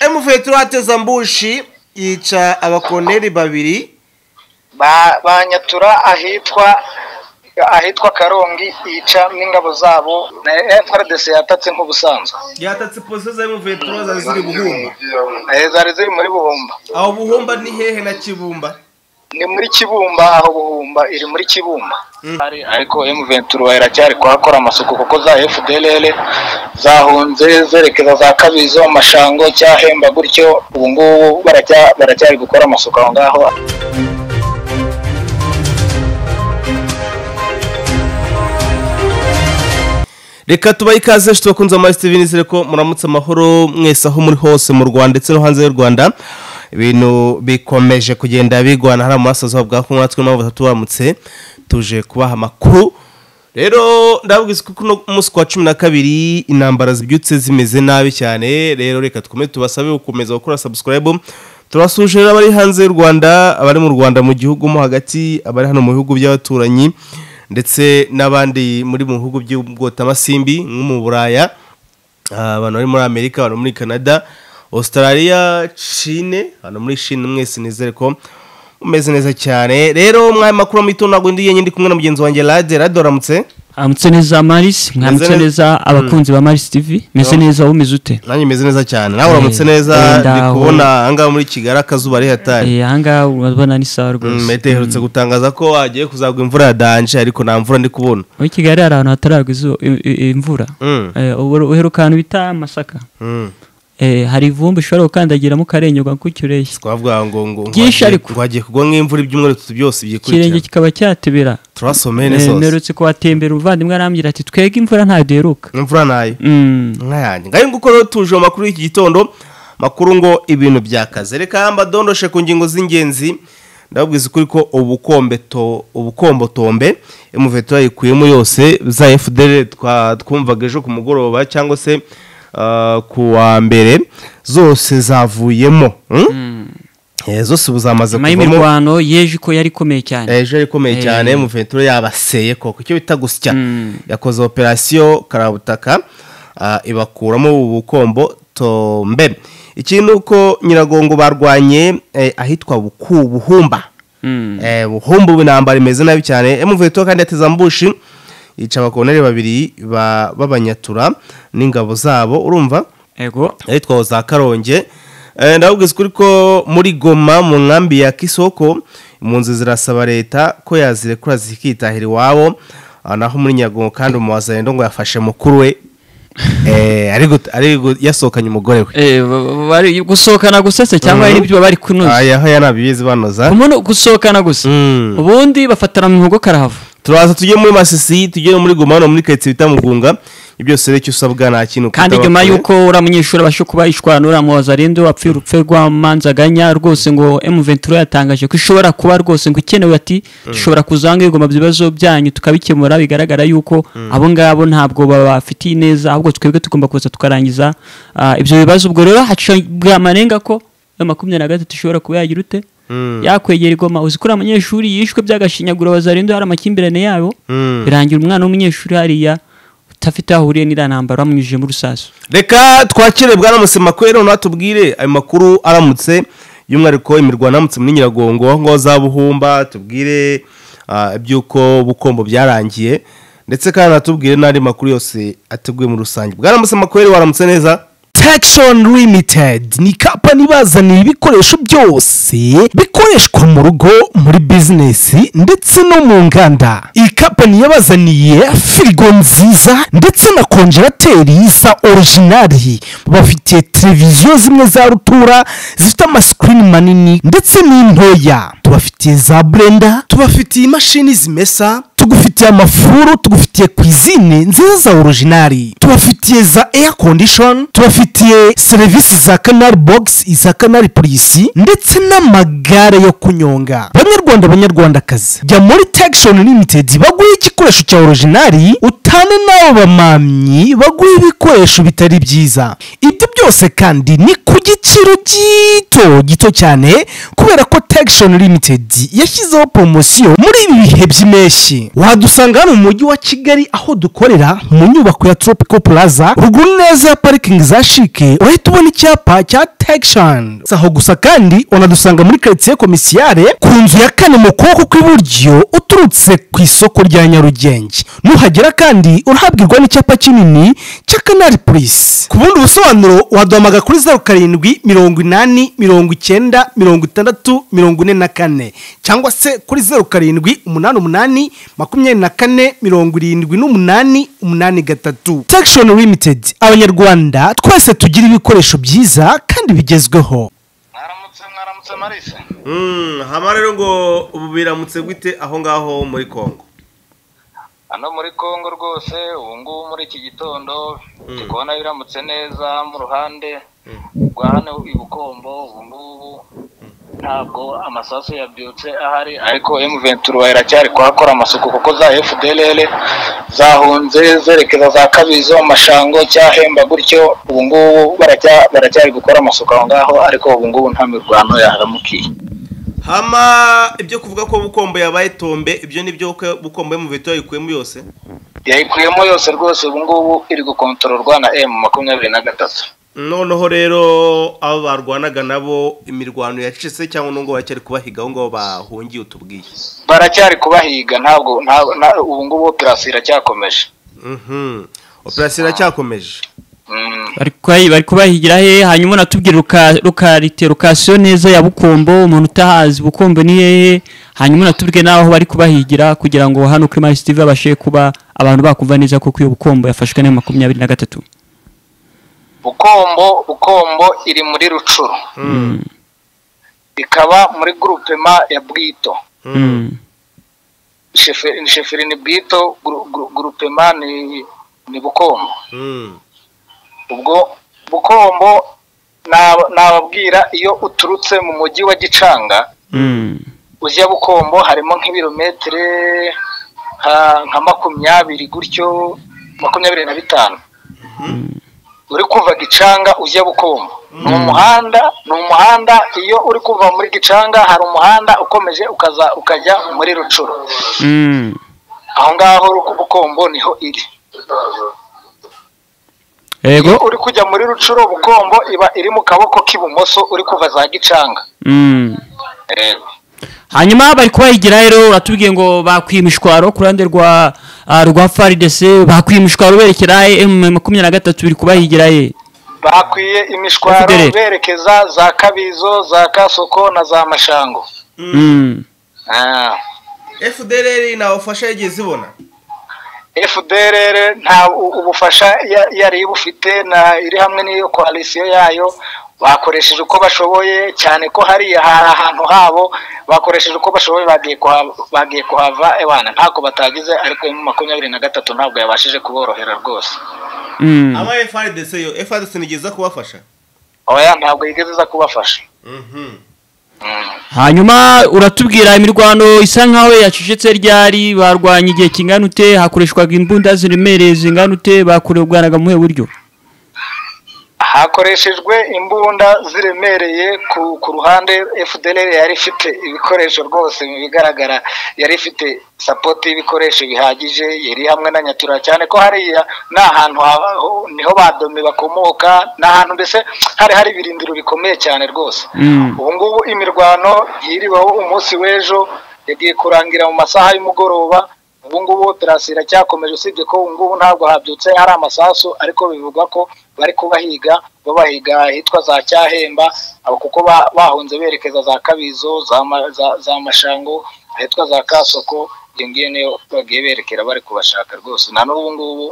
emuvuye turateza mbushi yica abakoneri babiri Ba- banyatura ahitwa ahitwa karongi yica n'ingabo zabo na frdc yatatse nk'ubusanzwe yatatse posiyo za emuvuye turoza ziri buhumba Eh, zari ziri muri buhumba aho buhumba ni hehe na kibumba ni muri kibumba aho buhumba iri muri kibumba Ari- ariko M23 iracyari kuhakora amasuku kuko za FDLR zahunze zerekeza za Kabizo Mashango cyahemba gutyo ubu ngubu baracya- baracyari gukora amasuku aho ngaho reka tubahe ikaze nshuti bakunze amazi tv nizere ko muramutse amahoro mwese aho muri hose mu rwanda ndetse no hanze y'u rwanda ibintu bikomeje kugenda bigwana hari amarasozo bwa kunywa twe mpamvu turamutse tuje kubaha amakuru rero ndabwiza ko kuno munsi kwa cumi na kabiri intambara zibyutse zimeze nabi cyane rero reka dukomeze tubasabe gukomeza gukora subscribe turasuje abari hanze y'u rwanda abari mu rwanda mu gihugu mo hagati abari hano mu bihugu by'abaturanyi ndetse n'abandi muri mu bihugu by'ubwotamasimbi nko mu buraya Ah, abantu bari muri amerika abantu muri canada australia chine abantu muri chine mwese nizere ko umeze neza cyane rero mwaya makuru mito ntabwo ndi yenyine ndi kumwe na mugenzi wanjye rade rade uramutse amutse neza maris mwamutse neza- neza abakunzi ba maris tv meze neza wumeze ute nanjye meze neza cyane nawe uramutse Eh, neza ndaho. ndi kubona ahangaha muri kigali akazuba ari hatari Eh, ahangaha urabona ni sawa Mm, rwose Mete iherutse gutangaza ko hagiye kuzagwa imvura ya danje ariko nta mvura ndi kubona muri kigali hari ahantu hataragwa izuba i- i- imvura Mm. Eh, ubwo uheruka ahantu bita masaka Mm. Eh, hari ivumbi ushobora gukandagiramo ukarenyerwa gutyo ureshya twavuga ngo ngo Byinshi ngo hagiye- ariko. ngo hagiye kugwa nk'imvura ibyumweru bitatu byose ikirenge byikurikirana kikaba cyatebera turasomeye Eh, neza mperutse kuhatembera umuvandimwe arambwira ati twege imvura ntaderuka imvura nayo Mm. nka yanjye ngayo nguko rero tuje mu makuru y'iki gitondo makuru ngo ibintu byakaze reka mba dondoshe ku ngingo z'ingenzi ndababwiza ukuri ko ubukombeto ubukombotombe emuveto yayikuyemo yose za fdr twa- twumvaga ejo ku mugoroba cyangwa se ah, ku wa mbere zose zavuyemo hmm? Eh, zose ubu zamaze nyuma y'imirwano yeje ko yari ikomeye cyane ejo yari ikomeye Eh. cyane muventura yabaseye koko icyo bita gusya Mm. yakoze operasiyo karabutaka ah, ibakuramo ubukombo tombe ikindi uko nyiragongo barwanye eh, ahitwa buku buhumba Mm. Eh, buhumba ubu intambara imeze nabi cyane muventura kandi yateze ambushi yica abakonere babiri ba- b'abanyatura n'ingabo zabo urumva ego ahitwa za karonge Eh, ndababwiza ukuri ko muri goma mu nkambi ya kisoko impunzi zirasaba leta ko yazirekura zikitahira iwabo Ah, naho muri nyagongo kandi umuwazarendo ngo yafashe mukuru we Eh, ari gut- ari gut- yasohokanye umugore we Eh, ba- bari gusohokana gusetse cyangwa hari n'ibyo baba bari kunoza Ah, yaho yanabibizi banoza umuntu gusohokana gusa Mm. ubundi bafatana mu nkoko karahava turaza tujye muri masisi tujye muri goma hano muri karitsiye bita mugunga ibyo byose rero icyo usabwa nta kintu kandi ukita nyuma bakure. y'uko uriya munyeshuri abasha kuba yishwana uriya muwazarinde wapfuye urupfu rw'amanzaganya rwose ngo emuventura yatangaje ko ishobora kuba rwose ngo ikenewe ati dushobora kuzanga igoma ibibazo byanyu tukabikemura bigaragara yuko abo ngabo ntabwo babafitiye ineza ahubwo twebwe tugomba kuza tukarangiza ah, ibyo bibazo ubwo rero hacibwa amanenga ko ya makumyabiri na gatatu ishobora kuba yagira ute Mm. yakwegera igoma uzi ko uriya munyeshuri yishwe by'agashinyaguro abazarinde hari amakimbirane yabo Mm. birangira umwana w'umunyeshuri hariya utafite aho ahuriye n'iriya ntambara bamwinjiyemo urusasu reka twakire bwaramutse makwero natubwire ayo makuru aramutse y'umwihariko imirwano aramutse muri nyiragongo aho ngaho za buhumba tubwire ah, iby'uko ubukombo byarangiye ndetse kandi natubwire n'andi makuru yose ateguye muri rusange bwaramutse makwero waramutse neza Texon Limited ni kampani ibazanira ibikoresho byose bikoreshwa mu rugo muri bizinesi ndetse no mu nganda iyi kampani yabazaniye firigo nziza ndetse na konjerateri za orijinari bafite televiziyo zimwe za rutura zifite amasikirini manini ndetse n'intoya tubafitiye za burenda tubafitiye imashini zimesa tugufitiye amafuru tugufitiye kwizine nziza za orijinari tubafitiye za air condition tubafitiye serivisi za canal box iza canal polisi ndetse n'amagare yo kunyonga banyarwanda banyarwandakazi jya muri texon limited baguhe igikoresho cya orijinari utane n'abo bamamyi baguhe ibikoresho bitari byiza ibyo byose kandi ni ku giciro gito gito cyane kubera ko texon limited yashyizeho poromosiyo muri ibi bihe by'impeshyi wadusanga hano mu mujyi wa kigali aho dukorera mu nyubako ya tropical plaza ruguru neza ya parikingi za shike urahita ubona icyapa cya tekishani si aho gusa kandi unadusanga muri karitsiye komisiyare ku nzu ya kane mu kuboko kw'iburyo uturutse ku isoko rya nyarugenge nuhagera kandi urahabwirwa n'icyapa kinini cya kanari polisi ku bundi busobanuro waduhamagara kuri zeru karindwi mirongo inani mirongo icyenda mirongo itandatu mirongo ine na kane cyangwa se kuri zeru karindwi umunani umunani makumyabiri na kane mirongo irindwi n'umunani umunani gatatu sekishoni limitedi abanyarwanda twese tugira ibikoresho byiza kandi bigezweho mwaramutse mwaramutse marise haba rero ngo ubu biramutse gwite aho ngaho muri kongo hano muri congo rwose ubu ngubu muri iki gitondo ndi kubona biramutse neza mu ruhande rwa hano i bukombo ubu ngubu ntabwo amasasu yabyutse ahari ariko emuventuru iracyari kuhakora amasuku kuko za fdrl zahunze zerekeza za kabizo mashango cyahemba gutyo ubu ngubu baracya- baracyari gukora amasuku aho ngaho ariko ubu ngubu nta mirwano yaharamukiye hama ibyo kuvuga ko bukombo yabaye tombe ibyo ni byo ko bukombo mu veto yayikuyemo yose yayikuyemo yose rwose ubu ngubu iri gukontororwa na emu makumyabiri na gatatu noneho rero abo barwanaga nabo imirwano yacitse cyangwa nubwo baracyari kubahiga aho ngaho bahungiye utubwiye baracyari kubahiga ntabwo ntabwo nta- ubu ngubu operasi iracyakomeje Mhm. operasiyo iracyakomeje Mm. bari kubahi- bari kubahigira he hanyuma unatubwira ruka- ruka rite- rukasiyo neza ya bukombo umuntu utahazi bukombo ni hehe hanyuma unatubwire n'aho bari kubahigira kugira ngo hano kuri marisi tv babashe kuba abantu bakumva neza kuko iyo bukombo yafashwe na makumyabiri na gatatu bukombo bukombo iri muri rucuru ikaba muri grupema ya bwito Mm. Sheferi- sheferi ni bwito gru- gru- grupema ni ni bukombo Mm. ubwo bukombo nab- nababwira iyo uturutse mu mujyi wa gicanga Mm. ujya bukombo harimo nk'ibirometero nka nka makumyabiri gutyo makumyabiri na bitanu uri kuva gicanga ujya bukombo ni umuhanda ni umuhanda iyo uri kuva muri gicanga hari umuhanda ukomeje ukaza ukajya muri rucuru Mm. aho ngaho Ruku- bukombo niho iri iyo yego uri kujya muri rucuru bukombo iba iri mu kaboko k'ibumoso uri kuva za gicanga Mm. Yego. hanyuma bari kubahigira rero uratubwiye ngo bakwiye imishwaro ku ruhande rwa ah, rwa faridese bakwiye imishwaro berekera he emu makumyabiri na gatatu biri kubahigira he bakwiye imishwaro FDLR. berekeza za kabizo za kasoko na za mashango Mm. Ah, fdr ntabufasha yagiye zibona FDLR nta u- ubufasha ya- yari ibufite na iri hamwe n'iyo koalisiyo yayo bakoresheje uko bashoboye cyane ko hariya hari ahantu habo bakoresheje uko bashoboye bagiye kuhava, bagiye kuhava abana ntako batagize ariko mu makumyabiri na gatatu ntabwo yabashije kuborohera rwose Mm. aba frdc yo frdc nigeza kubafasha oya ntabwo yigeze iza kubafasha Mhm. Mm. hanyuma uratubwira imirwano isa nkaho yacecetse ryari barwanya igihe kingana ute hakoreshwaga imbunda ziremereye zingana ute bakorerwanaga mu buhe buryo hakoreshejwe imbunda ziremereye ku ku ruhande fdr yari ifite ibikoresho rwose mu bigaragara yari ifite sapoti y'ibikoresho bihagije yari hamwe na nyatura cyane ko hariya ni ahantu ha- ho- niho badome bakomoka ni ahantu mbese hari hari ibirindiro bikomeye cyane rwose Mm. ubu ngubu imirwano yiriweho umunsi w'ejo yagiye kurangira mu masaha y'umugoroba ubu ngubu operasi iracyakomeje usibye ko ubu ngubu ntabwo habyutse hari amasasu ariko bivugwa ko bari kubahiga babahiga ahitwa za cyahemba abo kuko ba- bahunze berekeza za kabizo za Ma- za- za mashango ahitwa za kasoko iyo ngiyo niyo bagiye berekera bari kubashaka rwose na n'ubu ngubu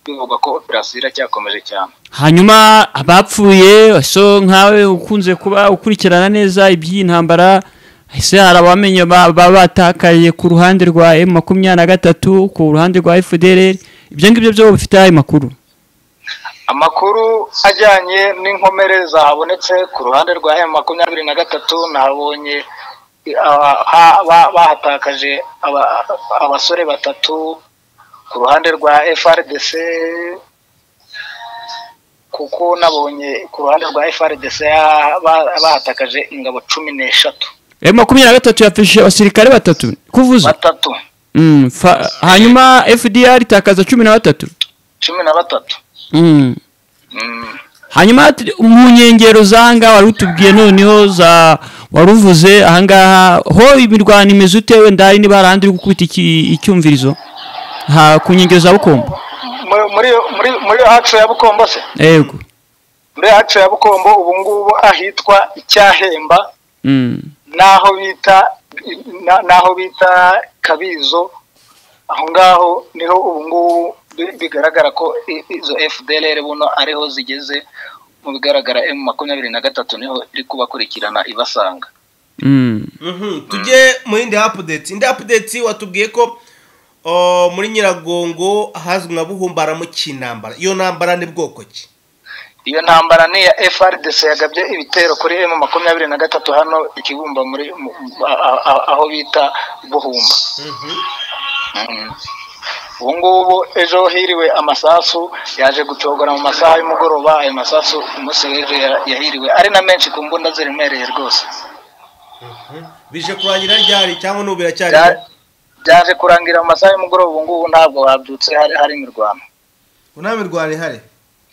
bivugwa ko operasi iracyakomeje cyane hanyuma abapfuye so nkawe ukunze kuba ukurikirana neza iby'iyi ntambara ese hari abamenye ba- baba batakaye ku ruhande rwa emu makumyabiri na gatatu ku ruhande rwa fdr ibyo ngibyo byo bifite ayo makuru amakuru ajyanye n'inkomere zahabonetse ku ruhande rwa M makumyabiri na gatatu nahabonye ah, ha- ba- bahatakaje aba- abasore batatu ku ruhande rwa FRDC kuko nabonye ku ruhande rwa FRDC ha- ba- bahatakaje ingabo cumi n'eshatu emu makumyabiri na gatatu yafashije abasirikare batatu kuvuze batatu Mm, fa- hanyuma fdr itakaza cumi na batatu cumi na batatu Mm. Mm, hanyuma ati- mu nkengero zanga wari utubwiye noneho za wari uvuze ahangaha ho imirwano imeze ute wenda hari niba hari ahandi uri gukubita iki- icyumvirizo ha ku nkengero za bukombo mu- muri muri muri hacu ya bukombo se yego muri hacu ya bukombo ubu ngubu ahitwa icyahemba Mm. n'aho bita na- n'aho bita kabizo aho ngaho niho ubu ngubu bi- bigaragara ko i- izo fdlr buno ariho zigeze mu bigaragara m makumyabiri na gatatu niho iri kubakurikirana ibasanga Mm. tujye mu yindi apudeti indi apudeti watubwiye ko o, muri nyiragongo ahazwi nka buhumba haramukiye intambara iyo ntambara ni bwoko ki iyo ntambara ni iya frdc yagabye ibitero kuri m makumyabiri na gatatu hano ikibumba muri mu- a- a- a- aho bita buhumba Mm. ubu ngubu ejo hiriwe amasasu yaje gucogora mu masaha y'umugoroba ayo masasu umunsi w'ejo yara- yahiriwe ari na menshi ku mbunda ziremereye rwose bije kurangira ryari cyangwa n'ubu biracyari Bya- byaje kurangira mu masaha y'umugoroba ubu ngubu ntabwo habyutse hari hari imirwano nta mirwano ihari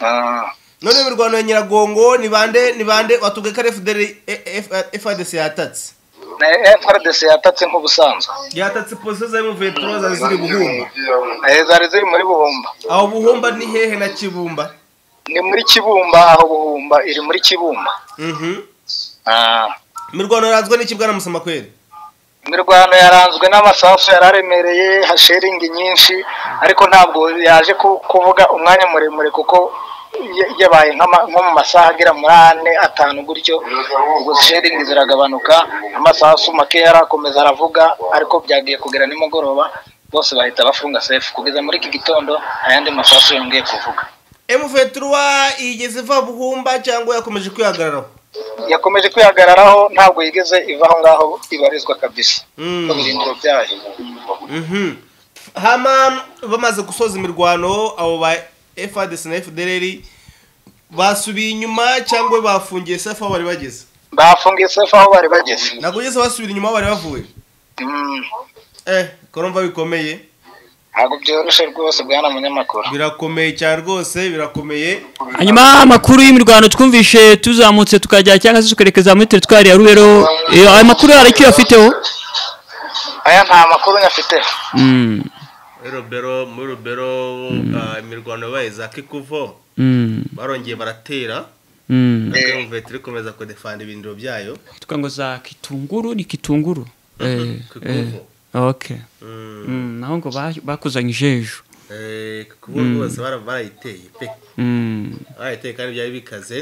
Ah. none imirwano ya nyiragongo ni bande ni bande watubwiye ko ari fdr fadc yatatse na frdc yatatse nk'ubusanzwe yatatse pozisiyo za emuventura zari ziri buhumba Eh, zari ziri muri buhumba aho buhumba ni hehe na kibumba ni muri kibumba aho buhumba iri muri kibumba Mhm. Ah. imirwano yaranzwe n'iki bwana musamakweri imirwano yaranzwe n'amasasu yari aremereye hasheringi nyinshi ariko ntabwo yaje ku- kuvuga umwanya muremure kuko ya- yabaye nk'ama- nko mu masaha agera muri ane atanu gutyo ubwo sheringi ziragabanuka amasasu makeya arakomeza aravuga ariko byagiye kugera nimugoroba bose bahita bafunga sefu kugeza muri iki gitondo nta yandi masasu yongeye kuvuga emuventura yigeze iva buhumba cyangwa yakomeje kwihagararaho yakomeje kwihagararaho ntabwo yigeze iva aho ngaho ibarizwa kabisa Mm. mu birindiro byayo Mhm. hama bamaze gusoza imirwano abo ba fadc na fdr basubiye inyuma cyangwa bafungiye sefu aho bari bageze bafungiye sefu aho bari bageze ntabwo ugeze basubira inyuma aho bari bavuye Mm. eh koromva bikomeye ntabwo byoroshye rwose bwana munyamakuru birakomeye cyane rwose birakomeye hanyuma amakuru y'imirwano twumvishe tuzamutse tukajya cyangwa se tukerekeza muri teritwari ya rubero Eh, ayo makuru hari icyo afiteho aya nta makuru nyafite Mm. muri rubero muri rubero ah, imirwano yabaye za kikuvo Mm. barongeye baratera Mm. nabwo umuveteri ikomeza kudefanda ibindiro byayo tuvuga ngo za kitunguru ni kitunguru Eh, kikuvu. eh, okay Mm, Mm, naho ngo ba- bakuzanyije ejo eh, kikuvo rwose bara- barayiteye pe Mm. barayiteye kandi byari bikaze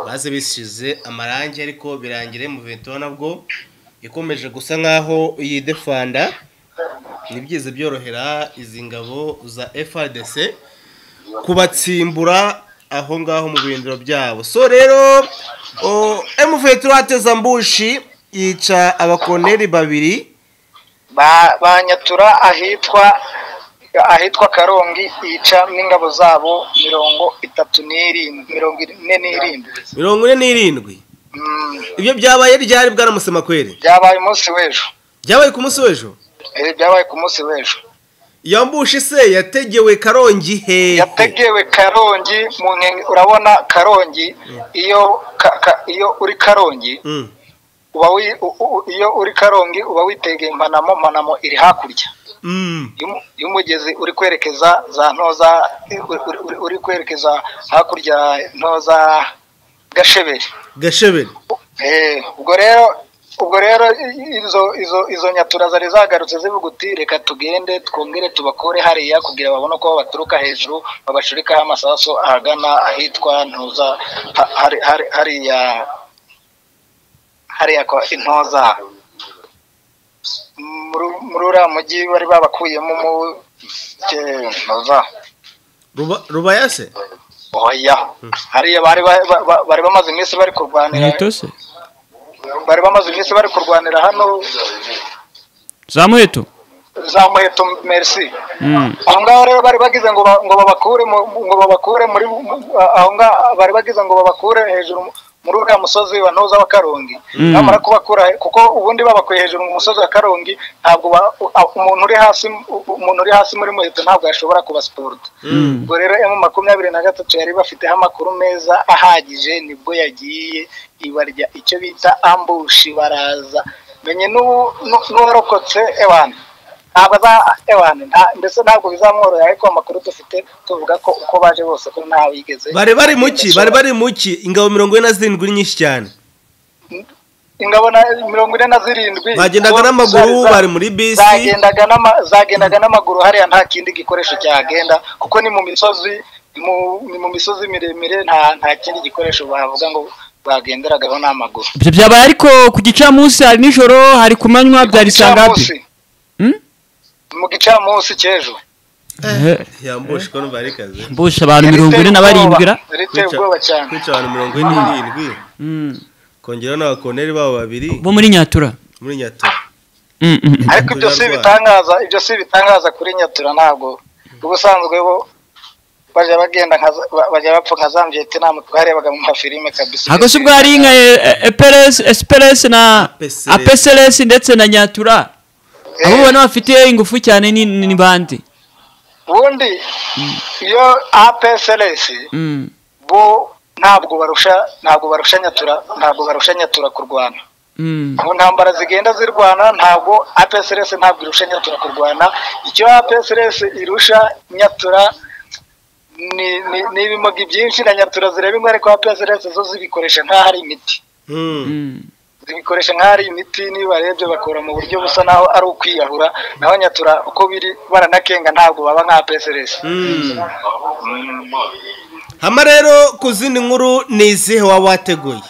baze bisize amarangi ariko birangira umuveteri nabwo ikomeje gusa nkaho yidefanda nibyize byorohera izi ngabo za frdc kubatsimbura aho ngaho mu bindiro byabo so rero emuveteri ateza mbushi yica abakoneri babiri Ba- banyatura ahitwa ahitwa karongi yica n'ingabo zabo mirongo itatu n'irindwi mirongo ine n'irindwi mirongo ine n'irindwi Mm, ibyo byabaye ryari bwaramusemakweri byabaye umunsi w'ejo byabaye ku munsi w'ejo Eh, byabaye ku munsi w'ejo yambushe se yategewe karongi hehe yategewe karongi mu nkenge- urabona karongi iyo ka- ka- iyo uri karongi Mm. uba wi- u- u- iyo uri karongi uba witegeye mpanamo mpanamo iri hakurya Mm. y'umu- y'umugezi uri kwerekeza za ntoza uri- uri- uri- uri kwerekeza hakurya ya ntoza gasheberi gasheberi Eh, ubwo rero ubwo rero i- i- izo izo izo nyatura zari zagarutse zivuga uti reka tugende twongere tubakore hariya kugira babone uko baturuka hejuru babashurikaho amasaso ahagana ahitwa ntuza ha- hari- hari- hariya hariya kwa intoza Muri- muri uriya mujyi bari babakuyemo mu ke- ntuza Ruba- rubaya se oya hariya bari ba- ba- ba- bari bamaze iminsi bari kurwanira muheto se bari bamaze iminsi bari kurwanira hano za muheto za muheto merci Mm. aho ngaho rero bari bagize ngo ba- ngo babakure mu- ngo babakure muri mu- aho ngaho bari bagize ngo babakure hejuru muri uriya musozi wa noza wa karongi bamara kubakura kuko ubundi babakuye hejuru mu musozi wa karongi ntabwo ba- u- a- umuntu uri hasi umuntu uri hasi muri muheto ntabwo yashobora kubasiporoda ubwo rero emu makumyabiri na gatatu yari bafiteho amakuru meza ahagije nibwo yagiye ibarya icyo bita ambushi baraza menye n'ubu nu- n'uwarokotse ewana ntabwo aza ewana nta- ndetse ntabwo bizamworohera ariko amakuru dufite tuvuga ko uko baje bose ko nta wigeze bari bari mu ki bari bari mu ki ingabo mirongo ine na zirindwi ni nyinshi cyane ingabo na mirongo ine na zirindwi Bagendaga n'amaguru, Zari za- bari muri bisi. zagendaga n'ama- zagendaga n'amaguru hariya nta kindi gikoresho cyagenda kuko ni mu misozi mu- ni mu misozi miremire nta nta kindi gikoresho bavuga ngo bagenderagaho n'amaguru ibyo byabaye ariko ku gicamunsi hari nijoro hari ku manywa byari saa ngapi Gicamunsi. mu gicamunsi cy'ejo Eh, yambushe ko numva ari kazi mbusha abantu mirongo ine na barindwi ra riteye ubwoba cyane kwica abantu mirongo ine n'irindwi kongeraho n'abakoneri babo babiri bo muri nyatura muri nyatura Mm, mm, mm. ariko ibyo si ibitangaza ibyo si ibitangaza kuri nyatura ntabwo ubusanzwe bo bajya bagenda nka za- ba- bajya bapfa nka za mviyetinama twarebaga mu mafilime kabisa ako si ubwo hari nka esperesi na APCLS. apeseresi ndetse na nyatura Eh. abo ubona bafite ingufu cyane ni- ni ni bande ubundi iyo apsrs Mm. bo ntabwo barusha ntabwo barusha nyatura ntabwo barusha nyatura kurwana Mm. mu ntambara zigenda zirwana ntabwo apsrs ntabwo irusha nyatura kurwana icyo apsrs irusha nyatura ni ni- ni ibimogi byinshi na nyatura zireba indwara ariko apsrs zo zibikoresha nk'aho ari imiti Mm. zibikoresha nk'aho ari imiti niba barebye bakora mu buryo busa naho ari ukwiyahura naho nyatura uko biri baranakenga ntabwo baba nka apsrs hama rero ku zindi nkuru ni izihe waba wateguye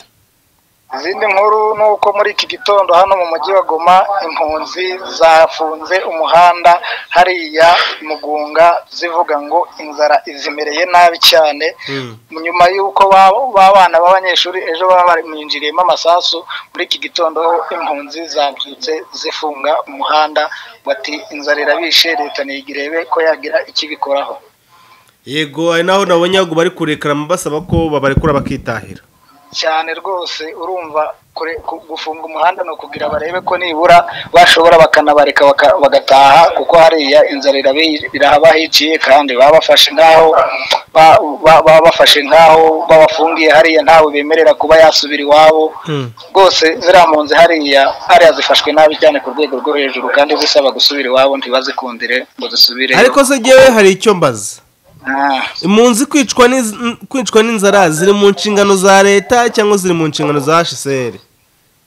izindi nkuru ni uko muri iki gitondo hano mu mujyi wa goma impunzi zafunze umuhanda hariya mugunga zivuga ngo inzara izimereye nabi cyane nyuma y'uko ba- ba bana b'abanyeshuri ejo baba bamwinjiriyemo amasasu muri iki gitondo impunzi zabyutse zifunga umuhanda bati inzara irabishe leta ntigirebe ko yagira icyo ibikoraho yego hari n'aho nabonye ahubwo bari kurekarama basaba ko babarekura bakitahira cyane rwose urumva kure- ku- gufunga umuhanda ni ukugira barebe ko nibura bashobora bakanabareka baka- bagataha kuko hariya inzara irabi- irahabaho iciye kandi baba bafashe nk'aho ba- ba- baba bafashe nk'aho babafungiye hariya ntawe bemerera kuba yasubira iwabo rwose ziriya mpunzi hariya hariya zifashwe nabi cyane ku rwego rwo hejuru kandi zisaba gusubira iwabo ntibazikundire ngo zisubire ariko se ngewe hari icyo mbaza impunzi kwicwa n'iz- n- kwicwa n'inzara ziri mu nshingano za leta cyangwa ziri mu nshingano za hsr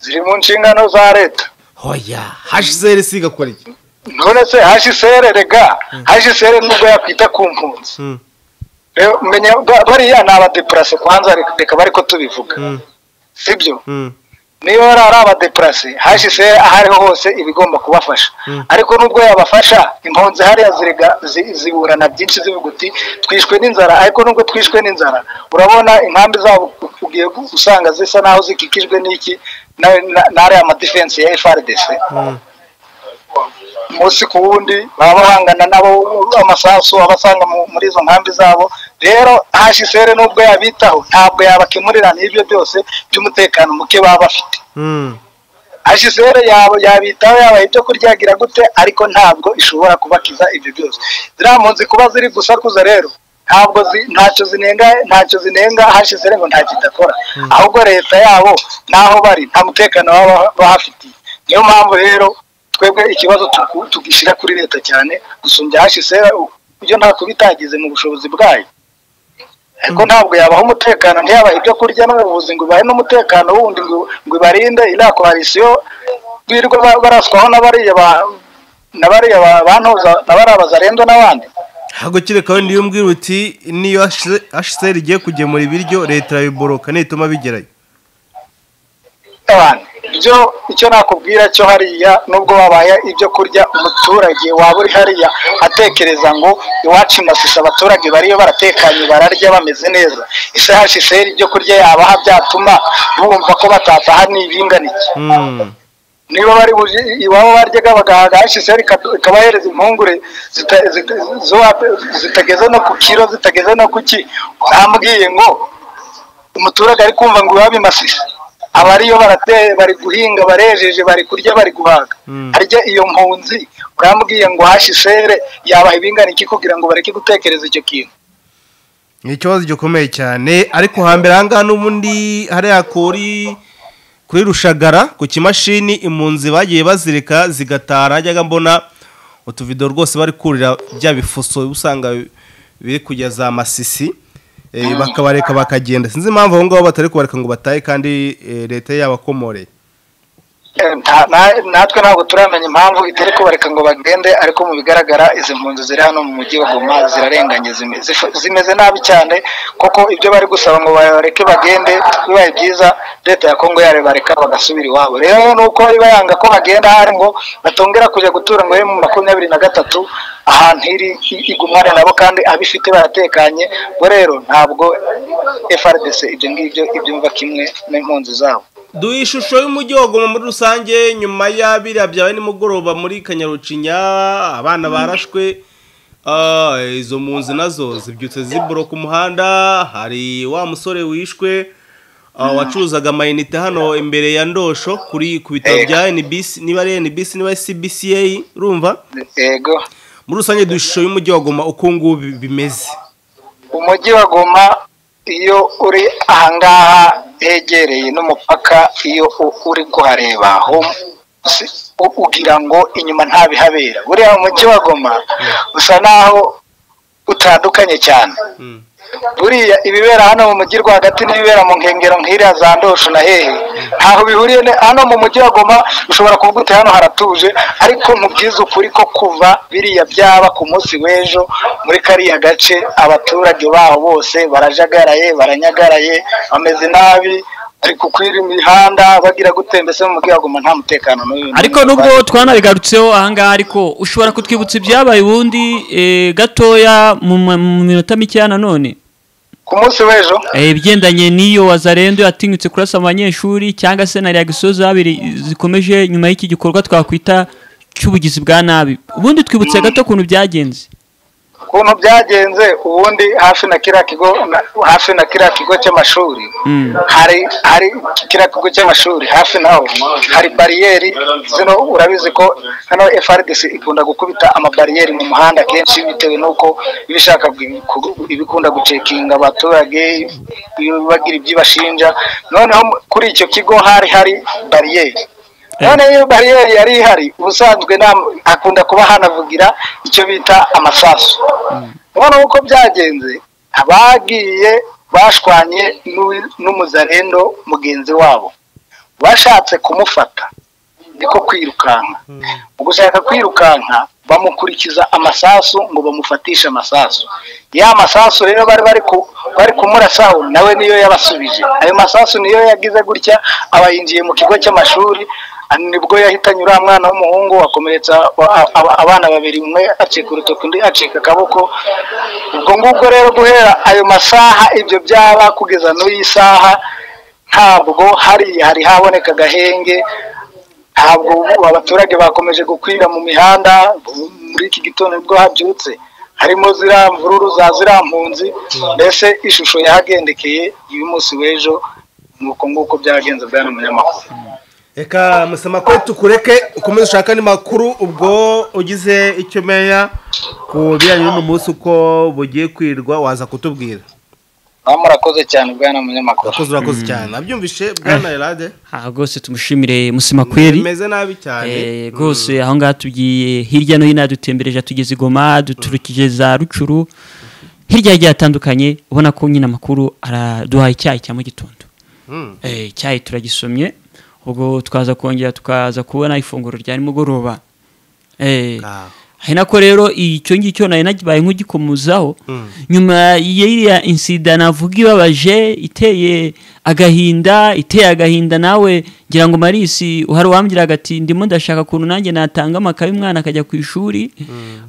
ziri mu nshingano za leta hoya hsr si igakora iki none se hsr rega hsr nubwo yakwita ku mpunzi Mm. Rero menya ba- bariya ni abadeparase kwanza reka- reka bari ko tubivuga sibyo Mm. niba yari ari abadeparase hsr aho ariho hose iba igomba kubafasha ariko nubwo yabafasha impunzi hariya zirega zi- ziburana byinshi zivuga uti twishwe n'inzara ariko nubwo twishwe n'inzara urabona inkambi zabo ugiye usanga zisa naho zikikijwe n'iki na- na- n'ariya madefense ya frdc umunsi ku wundi baba bahangana nabo amasasu abasanga muri izo nkambi zabo rero hashisere nubwo yabitaho ntabwo yabakemurira n'ibyo byose by'umutekano muke baba bafite Mm. hashisere yabitaho yabaha ibyo kurya yagira gute ariko ntabwo ishobora kubakiza ibyo byose ziriya mpunzi kuba ziri gusakuza rero ntabwo zi- ntacyo zinenga ntacyo zinenga hashisere ngo ntacyo idakora ahubwo leta yabo n'aho bari nta mutekano baba bahafitiye niyo mpamvu rero twebwe ikibazo tuku- tugishyira kuri leta cyane gusumbya hashisere ibyo nta kubitagize mu bushobozi bwayo ariko ntabwo yabaha umutekano ntiyabaha ibyo kurya n'ubuvuzi ngo ibahe n'umutekano wundi ngo ngo ibarinde iriya koalisiyo birirwa ba- baraswaho na bariya ba- na bariya ba- bantoza na bariya bazarendo n'abandi ahubwo kereka niyo umbwira uti niyo hsr igiye kugemura ibiryo leta irabiboroka nituma bigerayo abantu ibyo icyo nakubwira cyo hariya nubwo wabaye ibyo kurya umuturage waba uri hariya atekereza ngo iwacu i masisi abaturage bariyo baratekanye bararya bameze neza ese hashiseri ibyo kurya yabaha byatuma bumva ko batataha n'ibinganiye Mm. niba bari buje iwabo baryaga bagahaga hashiseri ikabahereza impungure zita- zita- zo- zitageze no ku kiro zitageze no ku ki bambwiye ngo umuturage ari kumva ngo iwabo imasisi aba ariyo barate- bari guhinga barejeje bari kurya bari guhaga harya iyo mpunzi urambwiye ngo hashe isere yabaha ibingana iki kugira ngo bareke gutekereza icyo kintu ni ikibazo gikomeye cyane ariko hambere aha ngaha n'ubundi hariya kuri kuri rushagara ku kimashini impunzi bagiye bazirika zigatara najyaga mbona utuvido rwose bari kurira bya bifuso uba usanga biri kujya za masisi eh, bakabareka bakagenda sinzi impamvu aho ngaho batari kubareka ngo batahe kandi eh, leta yabakomoreye Eh, nta- na- natwe ntabwo turamenya impamvu itari kubareka ngo bagende ariko mu bigaragara izi mpunzi ziri hano mu mujyi wa goma zirarenganye zime- zif- zimeze nabi cyane kuko ibyo bari gusaba ngo bareke bagende bibaye byiza leta ya kongo yarebareka bagasubira iwabo rero nuko iba yanga ko bagenda hari ngo batongera kujya gutura ngo be mu makumyabiri na gatatu ahantu iri i- igumane nabo kandi abifite baratekanye ubwo rero ntabwo frdc ibyo ngibyo ibyumva kimwe n'impunzi zabo duhe ishusho y'umujyi wa goma muri rusange nyuma y'abiriya byawe nimugoroba muri kanyarucinya abana barashwe Ah, izo mpunzi nazo zibyutse ziburo ku muhanda hari wa musore wishwe ah, wacuruzaga amayinite hano imbere ya ndosho kuri ku bitaro bya NBC niba ari NBC niba ari CBCA urumva yego muri rusange duhe ishusho y'umujyi wa goma uko ngubu bimeze umujyi wa goma iyo uri ahangaha hegereye n'umupaka iyo u- uri kuhareba ho- si- u- ugira ngo inyuma nta bihabera buriya umujyi wa goma usa naho utandukanye cyane Mm. buriya ibibera hano mu mujyi rwagati n'ibibera mu nkengero nk'iriya za ndosho na hehe ntaho bihuriye ne- hano mu mujyi wa goma ushobora kuvuga uti hano haratuje ariko nkubwize ukuri ko kuva biriya byaba ku munsi w'ejo muri kariya gace abaturage baho bose barajagaraye baranyagaraye bameze nabi bari kukwira imihanda bagira gute mbese mu mujyi wa goma nta mutekano n'uyu ariko nubwo twanabigarutseho ahangaha ariko ushobora kutwibutsa ibyabaye ubundi eh, gatoya mu ma- mu minota mikeya nanone ku munsi w'ejo Eh, ibigendanye n'iyo wazarendo yatinyutse kurasa mu banyeshuri cyangwa se na reagisiyo zabiri zikomeje nyuma y'iki gikorwa twakwita cy'ubugizi bwa nabi ubundi twibutse gato ukuntu byagenze ukuntu byagenze ubundi hafi na kiriya kigo na- hafi na kiriya kigo cy'amashuri Mm. hari hari kiriya kigo cy'amashuri hafi naho hari bariyeri zino urabizi ko hano FRDC ikunda gukubita amabariyeri mu muhanda kenshi bitewe n'uko iba ishaka gu- ku- ibikunda gucekinga abaturage ibi- bagira ibyo ibashinja noneho mu- kuri icyo kigo hari hari bariyeri none iyo bariyeri yari ihari ubusanzwe nta- hakunda kuba hanavugira icyo bita amasasu ubona uko byagenze abagiye bashwanye n'u- n'umuzarendo mugenzi wabo bashatse kumufata niko kwirukanka mu gushaka kwirukanka bamukurikiza amasasu ngo bamufatishe amasasu ya masasu rero bari bari ku bari kumurasaho nawe niyo yabasubije ayo masasu niyo yagize gutya aba yinjiye mu kigo cy'amashuri ah, nibwo yahitanye uriya mwana w'umuhungu wakomeretsa a- a- abana babiri umwe acika urutoki undi acika akaboko ubwo ngubwo rero guhera ayo masaha ibyo byaba kugeza n'uyi saha ntabwo hari hari haboneka agahenge ntabwo ubu abaturage bakomeje gukwira mu mihanda muri iki gitondo nibwo habyutse harimo ziriya mvururu za ziriya mpunzi mbese ishusho yahagendekeye y'umunsi w'ejo ni uko nguko byagenze bwana munyamakuru reka musama ko tukureke ukomeze ushaka andi makuru ubwo ugize icyo meya ku bijyanye n'uno munsi uko bugiye kwirwa waza kutubwira baba murakoze cyane bwana munyamakuru urakoze urakoze cyane nabyumvishe bwana erade aha rwose tumushimire musima kweri bimeze nabi cyane Eh, rwose aho ngaho tugiye hirya no hino yadutembereje atugeze igoma duturukije za rucuru hirya hagiye hatandukanye ubona ko nyine amakuru araduhaye icyayi cya mu gitondo Mm. Eh, icyayi turagisomye ubwo tukaza kongera tukaza kubona ifunguro rya nimugoroba Eh, Ah. ari nako rero icyo ngicyo nari nagibaye nk'ugikomuzaho nyuma y'iriya insida navuga ibabaje iteye agahinda iteye agahinda nawe ngira ngo marisi uhari wambwiraga ati ndimo ndashaka ukuntu nanjye natanga amakaye umwana akajya ku ishuri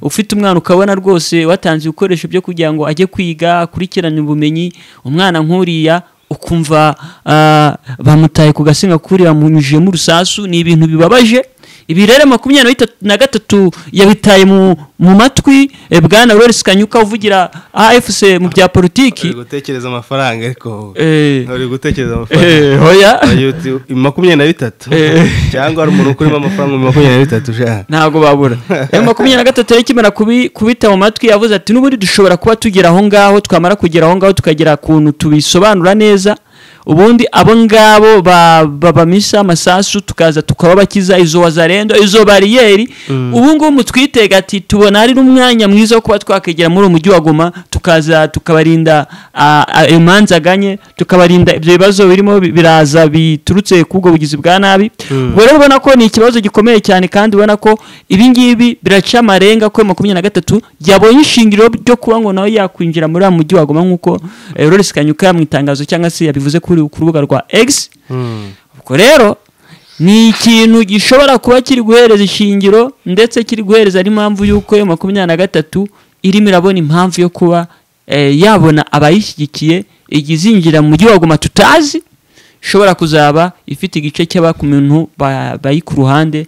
ufite umwana ukabona rwose watanze ibikoresho byo kugira ngo ajye kwiga akurikirane ubumenyi umwana nk'uriya ukumva ah, bamutaye ku gasinga kuriya munyujijemo urusasu ni ibintu bibabaje ibi rero makumyabiri na bitatu na gatatu yabitaye mu mu matwi eh, bwana Lawrence Kanyuka uvugira AFC mu bya politiki uri gutekereza amafaranga ariko Eh. uri gutekereza Eh, amafaranga hoya Ayo, makumyabiri na bitatu Eh. cyangwa hari umuntu ukurimo amafaranga makumyabiri na bitatu ushaka ntabwo babura ayo makumyabiri na gatatu yari ikimara kubi- kubita mu matwi yavuze ati n'ubundi dushobora kuba tugera aho ngaho twamara kugera aho ngaho tukagera kuntu tubisobanura neza ubundi abo ngabo ba- babamisa amasasu tukaza tukababakiza izo wazarendo izo bariyeri ubu ngubu mutwitega ati tubona hari n'umwanya mwiza wo kuba twakegera muri uwo mujyi wa goma tukaza tukabarinda ah, ah, imanza aganye tukabarinda ibyo bibazo birimo bi- biraza biturutse ku ubwo bugizi bwa nabi ubwo rero ubona ko ni ikibazo gikomeye cyane kandi ubona ko ibi ngibi biraca amarenga ko makumyabiri na gatatu yabonye ishingiro ryo kuba ngo nawe yakwinjira muri wa mujyi wagoma nk'uko eh, Lawrence Kanyuka mu itangazo cyangwa se yabivuze kuri ku rubuga rwa X ubwo rero ni ikintu gishobora kuba kiri guhereza ishingiro ndetse kiri guhereza n'impamvu y'uko yo makumyabiri na gatatu irimo irabona impamvu yo kuba eh, yabona abayishyigikiye igizinjira mu mujyi wa goma tutazi ishobora kuzaba ifite igice cy'abakumuntu ba- bari ku ruhande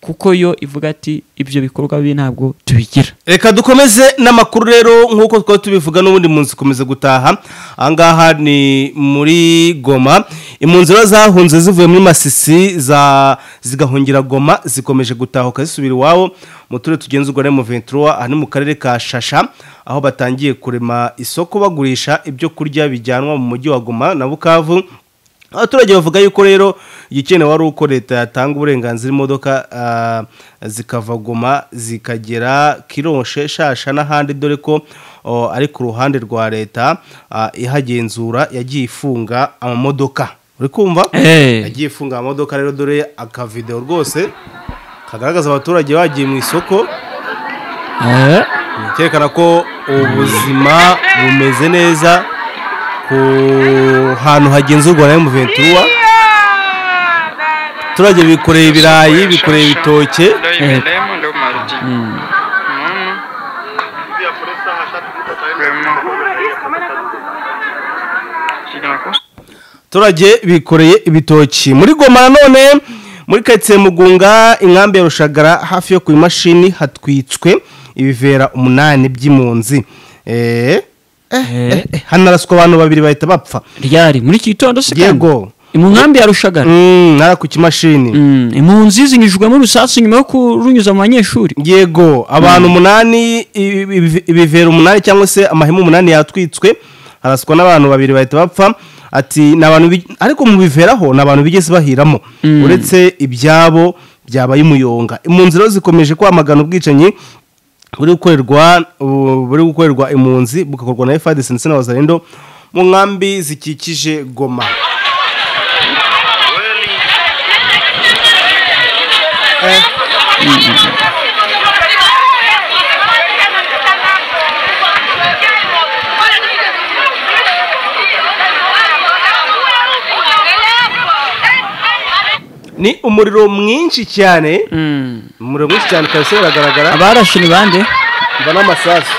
kuko yo ivuga ati ibyo bikorwa bibi ntabwo tubigira reka dukomeze n'amakuru rero nk'uko twari tubivuga n'ubundi munsi ukomeza gutaha ahangaha ni muri goma impunzi rero zahunze zivuye muri masisi za zigahungira goma zikomeje gutahuka zisubira iwabo mu turere tugenzurwa na emuventura aha ni mu karere ka shasha aho batangiye kurema isoko bagurisha ibyo kurya bijyanwa mu mujyi wa goma na bukavu abaturage bavuga yuko rero igikenewe ari uko leta yatanga uburenganzira imodoka ah, zikava goma zikagera kiroshe shasha n'ahandi dore ko oh, ari ku ruhande rwa leta ah, ihagenzura yagiye ifunga amamodoka uri kumva Eh. yagiye ifunga amamodoka rero dore akavideo rwose kagaragaza abaturage bagiye mu isoko cyerekana ko ubuzima bumeze neza ku hantu hagenzurwa na emuventura abaturage bikoreye ibirayi bikoreye ibitoke abaturage bikoreye ibitoki muri goma nanone muri karitsiye mugunga inkambi ya rushagara hafi yo ku imashini hatwitswe ibivera umunani by'impunzi Eh, eh, eh, eh, hanaraswa abantu babiri bahita bapfa ryari muri iki gitondo se kandi? Yego. mu nkambi ya rushagara Mm, nara ku kimashini Mm, impunzi zinyujijwemo urusasu nyuma yo kurunyuza mu banyeshuri yego abantu umunani ibi- ibi- ibivero umunani cyangwa se amahema umunani yatwitswe haraswa n'abantu babiri bahita bapfa ati ni abantu bi- ariko mu biveraho ni abantu bigeze bahiramo uretse ibyabo byabaye umuyonga impunzi rero zikomeje kwamagana ubwicanyi buri gukorerwa ubu- buri gukorerwa impunzi bugakorwa na efadesi ndetse na wazarendo mu nkambi zikikije goma ni umuriro mwinshi cyane umuriro mwinshi cyane kabisa biragaragara abarashe ni bande mva n'amasasu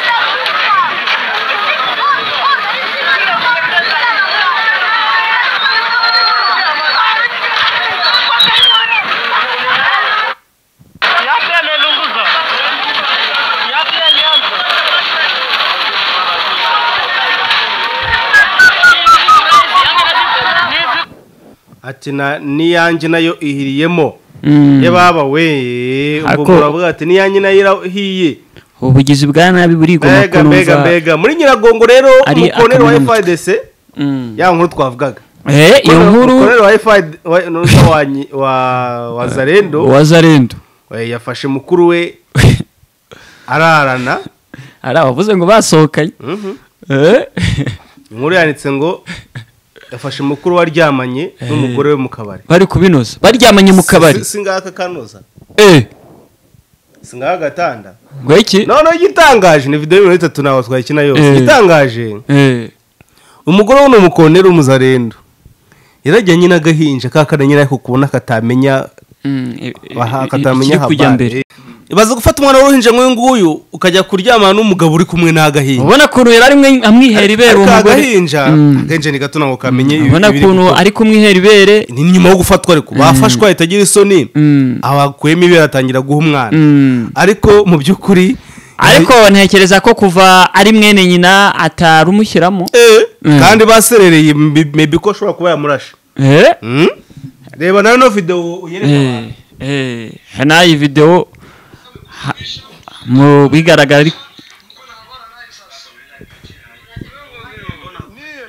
ati na niyange nayo ihiriyemo Mm. yababa we ubwo Ako- muravuga ati niyange nayo irahiye ubugizi bwa nabi burigoma mbega mbega mbega muri nyiragongo rero Ari umukorero wa akamanutwe. FIDC ya nkuru twavugaga Eh, iyo nkuru umukorero wa FIDC wa- n'uwitwa wa nyi- wa- wa zarendo wazarendo we, yafashe mukuru we ararana hari abavuze ngo basohokanye Eh, inkuru yanditse ngo yafashe mukuru we aryamanye n'umugore we mu kabari bari kubinoza baryamanye mu kabari Si- si ngaka kanoza Eh, si ngaka gatanda ngo iki noneho igitangaje ni video y'ibintu bitatu ntawe twayikina yose Eh. igitangaje Eh, umugore we ni umukonero w'umuzarendo yarajyanye n'agahinja kakana nyirayo kubona katamenya mm, eh, eh, aha ikiri katamenya kujya habari mbere baza gufata umwana w'uruhinja nk'uyu nguyu ukajya kuryamana n'umugabo uri kumwe n'agahinja ubona ukuntu yari ari mwe- amwihera ibere uwo ariko mugore agahinja agahinja ni gato ntabwo kamenye ibi- ubona ibiri ukuntu gukora. ari kumwihera ibere ni nyuma yo gufatwa ariko bafashwa itagira isoni abakuyemo ibere atangira guha umwana Mm. ariko mu by'ukuri ariko ntekereza ko kuva ari mwene nyina atarumushyiramo Eh, Mm. kandi baserereye mbi- maybe ko ashobora kuba yamurashe Eh? Mm? reba nawe no videwo uyereka abantu. Eh, eh, nayo iyi videwo ha- mu bigaragara ari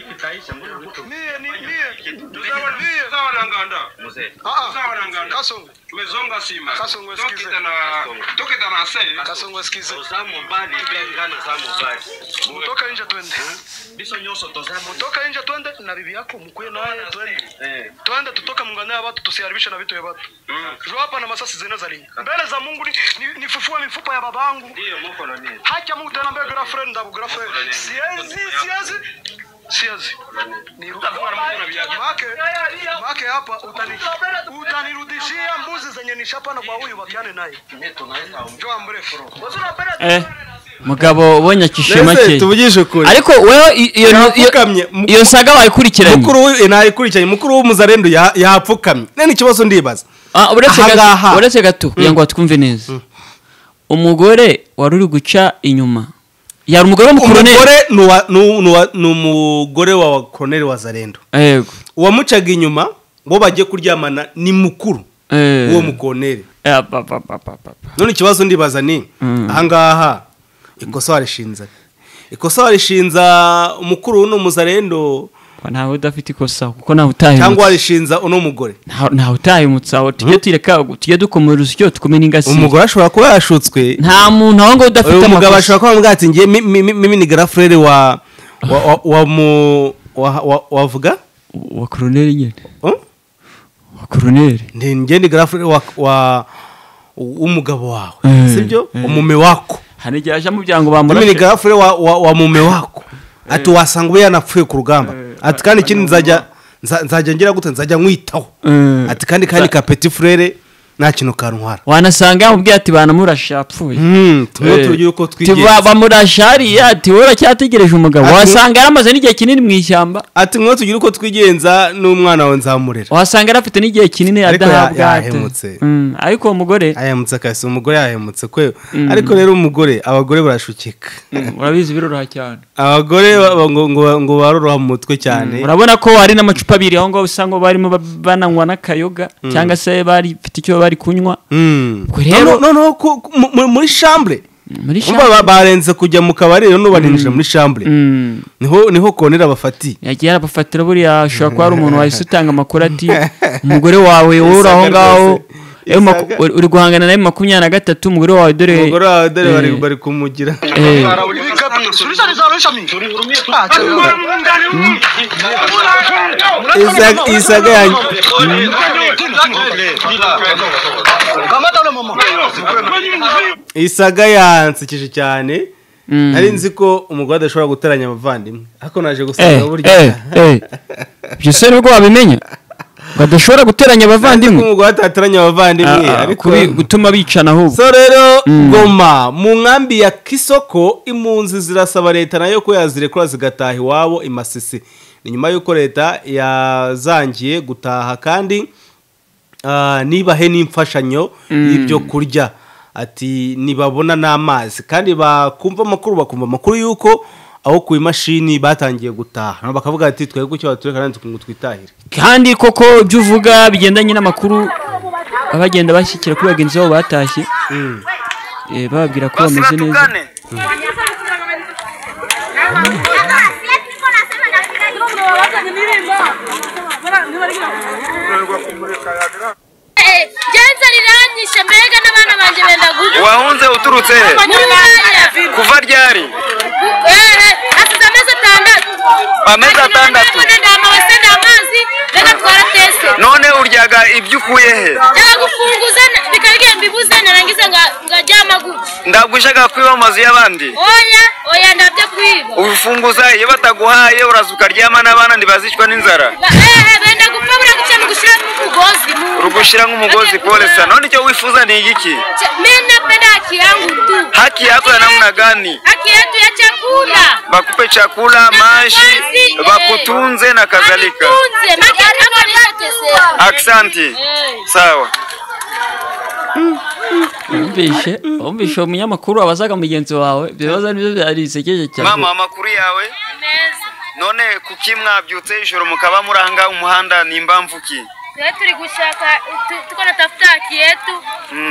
niye niye tuzabaranganda tuzabaranganda tumezonga sima Kasongo sikize. Tukita na- tukita na se Kasongo sikize. Zamubali, bengana zamubali. Mutoka nje twende. biso nyonso tozamu- Toka nje twende na bibi yako mkuye naye twende. Eh. Twende tutoka muungane na watu tusiharibishe na vitu vya watu. Mm. Jo hapa na masasi zinaweza lingi. Mbele za Mungu ni, ni, nifufue mifupa ya babangu. Ndiyo, muko na nini? Haki Mungu tena mbele girlfriend ndabu girlfriend. Siezi siezi. Siezi. Ni Make make hapa utani utanirudishia mbuzi zenye nishapana kwa huyu bakiane naye. Jo mrefu. eh, mugabo ubonye akishima Mbese ke tuvugishe ukuri ariko wewe i- iyo iyo- Yapfukamye. Mu- iyo saga wayikurikiranye mukuru w'i- nayikurikiranye mukuru w'umuzarendo ya- yapfukamye nene ikibazo ndibaza Ah, uretse Aha ngaha. gato uretse gato kugira ngo twumve neza umugore wari uri guca inyuma yari umugore w'umukoroneri umugore ni uwa- ni uwa- ni uwa- ni umugore wa koroneri wa zarendo yego uwamucaga inyuma uwo bagiye kuryamana ni mukuru Eh. uwo mukoroneri Eh, ba- ba- ba- ba- ba- ba. none ikibazo ndibaza ni Mm. ahangaha ikosa warishinze ikosa warishinza umukuru uno muzarendo ntawe udafite ikosa kuko ntawe utahemutse cyangwa warishinza uno mugore nta nta utahemutse aho tujye tureka tujye dukomora urusyo twume n'ingasire umugore ashobora kuba yashutswe nta muntu aho ngaho udafite uyu mugabo amakosa ashobora kuba yamubwira ati ngiye mi- mi- mi- mimi ni garafurere wa wa wa wa mu wa- wa- wavuga wa koroneri nyine Huh? wa koroneri Ndi- ngiye ni garafurere wa wa w'umugabo wawe Eh, sibyo eh. umume wako hari igihe ajya mu byango mimi ni bamurashe garafure wa, wa, wa mume wako ati wasanga ube yanapfuye ku rugamba ati kandi ikindi nzajya nza- nzajya ngira gute nzajya nkwitaho Eh. ati kandi kandi ka petit frere nta kintu kantwara wanasanga yamubwiye ati banamurashe yapfuye Mm, tumwe Eh. turugire uko Ati, ba- twigenza bamurashe hariya ati wowe uracyategereje umugabo Ati- wasanga yaramaze n'igihe kinini mu ishyamba ati mwe tugire uko twigenza n'umwana wawe nzamurera wasanga yari afite n'igihe kinini Ariko ya- yadahabwa ati. yahemutse. Mm, ariko uwo mugore ayahemutse akahise umugore yahemutse kwe ariko rero umugore abagore barashukika mm, urabizi biroroha cyane abagore ba- ba- ngo- ngo- ngo baroroha mu mutwe cyane urabona ko hari n'amacupa abiri aho ngaho usanga barimo ba- bananywa n'akayoga cyangwa se bari bafite icyo bari kunywa Mm. Ubwo rero- Noneho- noneho ku- ku- mu- mu- muri shambure muri Umva ba- shamba barenze kujya mu kabari none barinjira muri shambure Mm, niho niho konera bafatiye yagiye arabafatira buriya ashobora kuba hari umuntu wahise utanga amakuru ati umugore wawe wowe uri aho Isaga ngaho rwose. eh, maku- Isaga. uri uri guhangana nawe makumyabiri na gatatu umugore wawe dore umugore wawe dore bari eh, bari kumugira eh, Isaga- isaga yanjye Kamata ule mama. isaga yansekeje cyane mm. nari nzi ko umugore adashobora guteranya abavandimwe ariko naje eh, gusanga burya eh, eh. ibyo se nibwo wabimenya ngo adashobora guteranya kandi ko abavandimwe umugore atateranya abavandimwe Ah, ah, ariko kubi- gutuma bicana ahubwo so rero goma mu nkambi ya kisoko impunzi zirasaba leta nayo ko yazirekura zigataha iwabo i masisi ni nyuma y'uko leta yazangiye gutaha kandi ah, nibahe n'imfashanyo y'ibyo kurya ati nibabona n'amazi kandi bakumva amakuru bakumva amakuru y'uko aho ku imashini batangiye gutaha bakavuga ati twebwe icyo batureka nanjye twitahire kandi koko ibyo uvuga bigendanye n'amakuru abagenda bashyikira kuri bagenzi babo batashye Eh, bababwira ko bameze neza genza riranyishe mbega n'abana banjye benda guha wahunze uturutse he muri mwanya kuva ryari ehe asize amezi atandatu Amezi atandatu. ndamabase ndamazi mbega twaratese none uryaga ibyo ukuye he byagufunguza bikabigiye mbibuze narangize nga- ngaryama gutya ndagushaga kwiba amazu y'abandi oya oya ndabyo kwiba ubifunguza iyo bataguhaye uraza ukaryama n'abana ntibazicwa n'inzara Ba- ehe benda gupfa buriya guca mu gushyiramo umugozi mu rugushyira nk'umugozi polisa none icyo wifuza ni igiki Ch- mena napenda haki yangu tu, Haki yako ya namna gani? haki yetu ya chakula Wakupe chakula, maji, mavazi, eh. wakutunze na kadhalika. Tunze, maki hapa nishateseka. Asante, Eh. sawa. wumvishe wumvishe uwo munyamakuru wabazaga mugenzi wawe ibyo bibazo nibyo byari bisekeje cyane Mama, amakuru yawe Neza. none kuki mwabyutse ijoro mukaba muri aha ngaha mu muhanda ni impamvu ki? Leo tuli gushaka tu- tuko natafuta haki yetu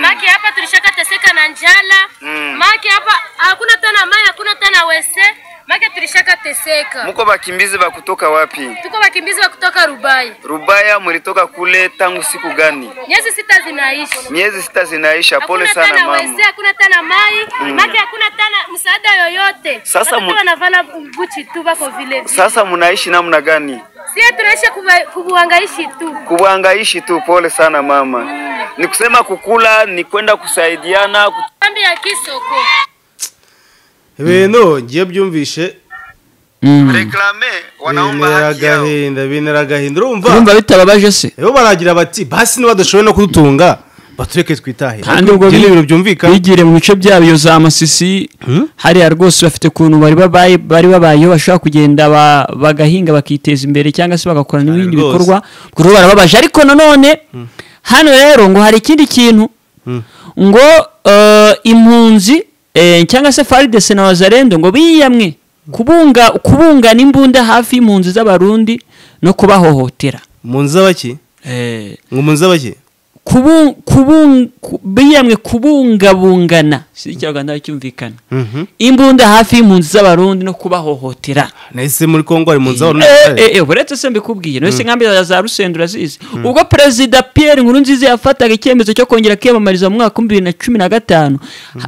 maki hapa tulishaka teseka na njala Mm. maki hapa hakuna tena mai hakuna tena wese maki tulishaka teseka Muko bakimbizi ba kutoka wapi? tuko wakimbizi wa kutoka Rubai Rubaya mulitoka kule tangu siku gani? miezi sita zinaishi Miezi sita zinaisha. Pole hakuna sana tena mama. wese hakuna tena mai maki hakuna tena msaada yoyote Sasa Watoto mu- wanavala buchi tu bako vile vile Sasa munaishi namna gani? sie tunaishi kuba- kubuangaishi tu Kuwangaishi tu. Pole sana mama. Ni kusema kukula, ni kwenda kusaidiana, ku- kambi ya kisoko ibintu ngiye byumvishe reklame wanaomba bintera haki yao. agahinda bintera agahinda urumva urumva bitababaje se rero baragira bati basi niba badashoboye no kudutunga batureke twitahe kandi ubwo Ibyo ni bi- ibintu byumvikana bigire mu bice byabo iyo za masisi hariya rwose bafite ukuntu bari babaye bari babayeho bashobora kugenda ba- bagahinga bakiteza imbere cyangwa se bagakora n'ibindi rwose. bikorwa ku ruhu barababaje ariko nanone hano rero ngo hari ikindi kintu ngo eh, impunzi eh, cyangwa se faridese na wazarendo ngo biyamwe kubunga kubungana imbunda hafi y'impunzi z'abarundi no kubahohotera mu nzu z'abaki Eh, ngo mu nzu z'abaki kubun, kubun, ku- biyamwe kubungabungana si ikinyarwanda cyumvikana imbunda hafi y'impunzi z'abarundi no kubahohotera nahise muri kongo hari mu nzu z'abantu Eh, eh, eh, uretse se mbikubwiye nose nkambi ya za rusendo urazizi ubwo perezida pierre nkurunziza yafataga icyemezo cyo kongera kwiyamamariza mu mwaka wa bibiri na cumi na gatanu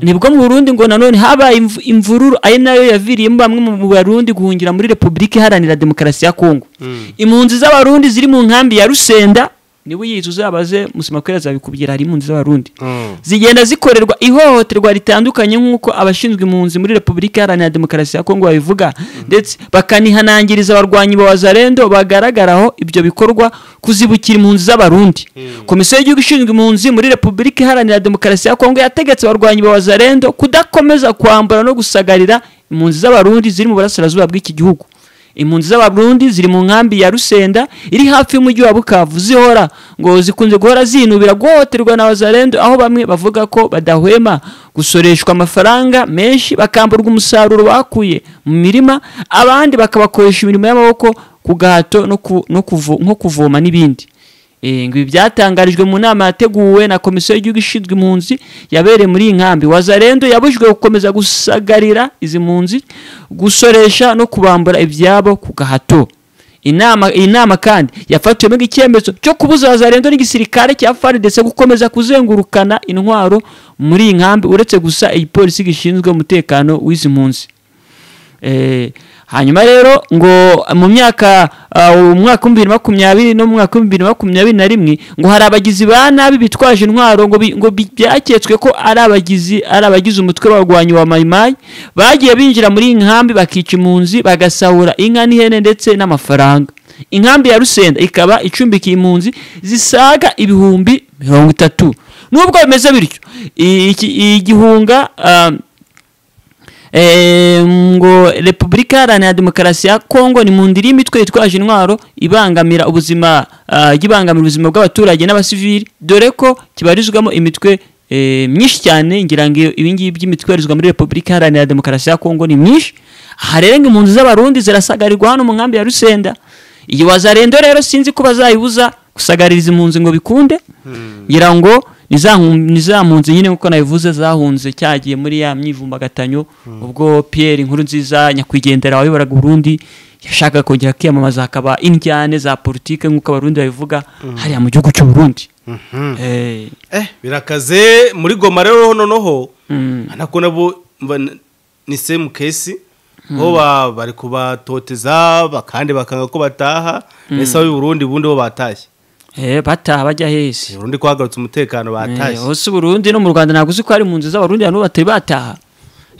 nibwo mu burundi ngo nanone habaye imv- imvururu ari nayo yaviriyemo bamwe mu barundi guhungira muri repubulika iharanira demokarasi ya kongo impunzi z'abarundi ziri mu nkambi ya rusenda niwe uyizi uzabaze musemakwera azabikubwira hari impunzi z'abarundi zigenda zikorerwa ihohoterwa ritandukanye nk'uko abashinzwe impunzi muri repubulika iharanira demokarasi ya kongo babivuga ndetse bakanihanangiriza abarwanyi ba wazarendo bagaragaraho ibyo bikorwa kuzibukira impunzi z'abarundi komisiyo y'igihugu ishinzwe impunzi muri repubulika iharanira demokarasi ya kongo yategetse abarwanyi ba wazarendo kudakomeza kwambara no gusagarira impunzi z'abarundi ziri mu burasirazuba bw'iki gihugu impunzi z'abarundi ziri mu nkambi ya rusenda iri hafi y'umujyi wa bukavu zihora ngo zikunze guhora zinubira guhohoterwa na wazarendo aho bamwe bavuga ko badahwema gusoreshwa amafaranga menshi bakamburwa umusaruro bakuye mu mirima abandi bakabakoresha imirimo y'amaboko ku gahato no ku- no kuvo- nko kuvoma n'ibindi Eh, ngo ibi byatangarijwe mu nama yateguwe na komisiyo y'igihugu ishinzwe impunzi yabereye muri iyi nkambi wazarendo yabujijwe gukomeza gusagarira izi mpunzi gusoresha no kubambura ibyabo ku gahato inama iyi nama kandi yafatiwemo icyemezo cyo kubuza wazarendo n'igisirikare cya faridese gukomeza kuzengurukana intwaro muri iyi nkambi uretse gusa igipolisi gishinzwe umutekano w'izi mpunzi Eh, hanyuma rero ngo mu myaka uh, umwaka w'ibihumbi bibiri na makumyabiri n'umwaka w'ibihumbi bibiri na makumyabiri na rimwe ngo hari abagizi ba nabi bitwaje intwaro ngo bi- ngo bi- byaketswe ko ari abagizi ari abagize umutwe w'abarwanyi wa mayimayi bagiye binjira muri iyi nkambi bakica impunzi bagasahura inka n'ihene ndetse n'amafaranga inkambi ya rusenda ikaba icumbikiye impunzi zisaga ibihumbi mirongo itatu nubwo bimeze bityo i- iki- igihunga um, Eh, ngo repubulika iharanira demokarasi ya kongo ni mu ndiri y'imitwe yitwaje intwaro ibangamira ubuzima ah, ibangamira ubuzima bw'abaturage n'abasivili dore ko kibarizwamo imitwe eh, myinshi cyane ngira ngo iyo- ibingibi by'imitwe ibarizwa muri repubulika iharanira demokarasi ya kongo ni myinshi aha rero ngo impunzi z'abarundi zirasagarirwa hano mu nkambi ya rusenda iyi wazarendo rero sinzi ko bazayibuza gusagaririza impunzi ngo bikunde ngira ngo ni za nkum- ni za mpunzi nyine nk'uko nabivuze zahunze cyagiye muri ya myivumbagatanyo ubwo pierre inkuru nziza nyakwigendera wayoboraga uburundi yashakaga kongera kwiyamamaza hakaba indyane za politike nk'uko abarundi babivuga hariya mu gihugu cy'uburundi Eh, eh birakaze muri goma rero noneho mm, nako nabo mba n- ni same case bo ba- bari kubatoteza bakandi bakanga ko bataha ese ab'i Burundi bundi bo batashye eh, bataha bajya hese Burundi kwagarutse umutekano Eh, batashye hose Burundi no mu Rwanda ntabwo uzi ko hari impunzi z'abarundi hano batari bataha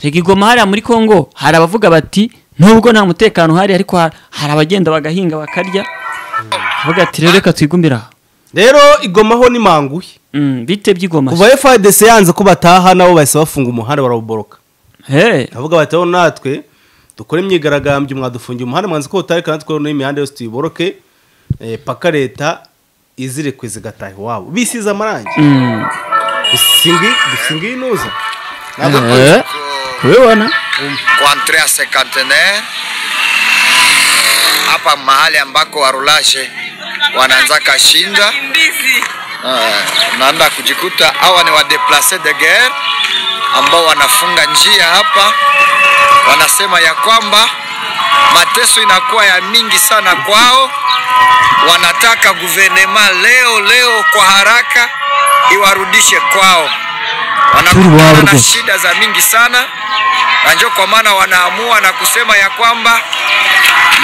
rega igoma hariya muri Congo hari abavuga bati nubwo nta mutekano uhari ariko ha- hari abagenda bagahinga bakarya bavuga ati rero reka twigumira aha." rero igoma ho ni manguhe Mm, bite by'igoma kuva fdc yanze ko bataha nabo bahise bafunga umuhanda barawuboroka he ndavuga bati aho natwe dukore imyigaragambyo mwadufungiye umuhanda mwanze ko utareka natwe noneho imihanda yose tuyiboroke eh, paka leta izirikwe zigataha iwabo bisize amarangi Mm, dusingiye inuza eh, kubibona kuantrea sekantenaire hapa mahali ambako warulashe wanaanza kashinda Ah, naenda kujikuta hawa ni wadeplace de guerre ambao wanafunga njia hapa, wanasema ya kwamba mateso inakuwa ya mingi sana kwao. Wanataka guvernema leo leo kwa haraka iwarudishe kwao. Wanakumbana Turwargo. na shida za mingi sana, na ndio kwa maana wanaamua na kusema ya kwamba